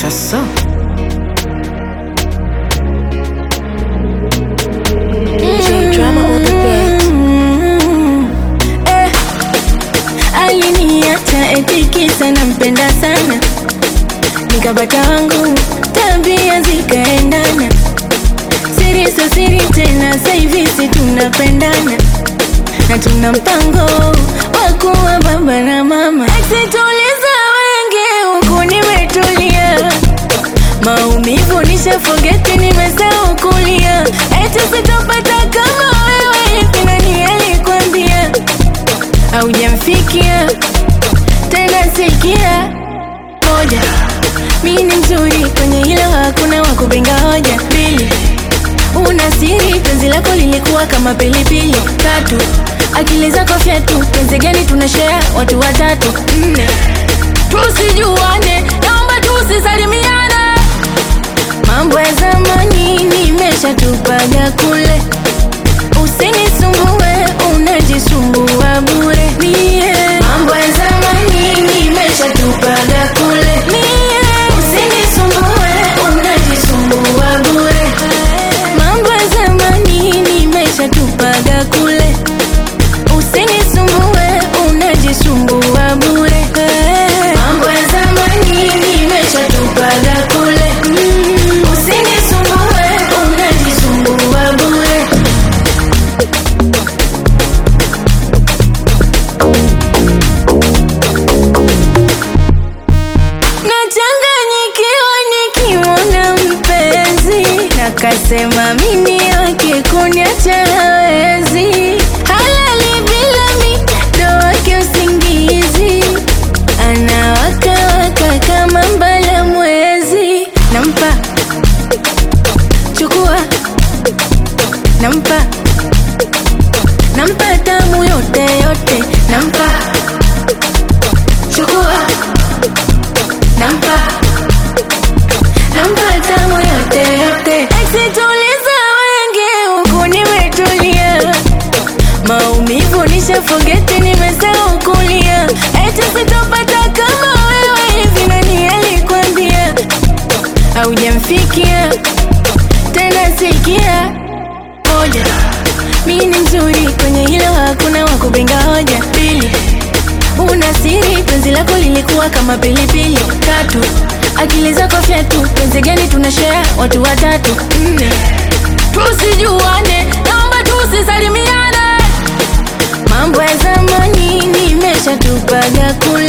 Asa. J drama on the beat. Eh, aliniacha eti kisa nampenda sana, nikapata wangu tabia zikaendana, siri so siri tena, sasa hivi si tunapendana na tuna mpango wa kuwa baba na mama. Eksituliza wengi huku nimetulia, maumivu nishafogeti, nimesahau kulia, eti sitopata kama wewe. Hivi nani alikwambia? Haujamfikia tena, sikia moja, mi ni mzuri kwenye hilo, hakuna wa kupinga hoja. Pili, una siri, penzi lako lilikuwa kama pilipili. Tatu, akili zako fyatu, penzi gani tunashare watu watatu. Nne, tusijuane, naomba tusisalimiane. Mambo ya zamani nimeshatupaga kule, usinisumbue, unajisumbua bure. Mie mambo ya zamani nimeshatupaga kule, mie usinisumbue, unajisumbua bure. Mambo ya zamani nimeshatupaga kule, usinisumbue, unajisumbua bure. Mambo ya zamani nimeshatupaga kule, mm, usinisumbue, unajisumbua bure. Nachanganyikiwa nikimwona mpenzi, nakasema mimi wake kuniacha hawezi, halali bila mi ndo wake usingizi, anawakawaka kama mbala mwezi, nampa chukua, nampa nampa tamu yote yote, nampa chukua nampa nampa tamu yote yote. Eksituliza wengi huku nimetulia, maumivu nishafogeti, nimesahau kulia, eti sitopata kama wewe. Hivi nani alikwambia? Haujamfikia tena, sikia moja, mi ni mzuri kwenye hilo, hakuna wa kupinga hoja. Pili, una siri, penzi lako lilikuwa kama pilipili. Tatu, akili zako fyatu, penzi gani tunashare watu watatu. Nne, tusijuane, naomba tusisalimiane. Mambo ya zamani nimeshatupaga kule,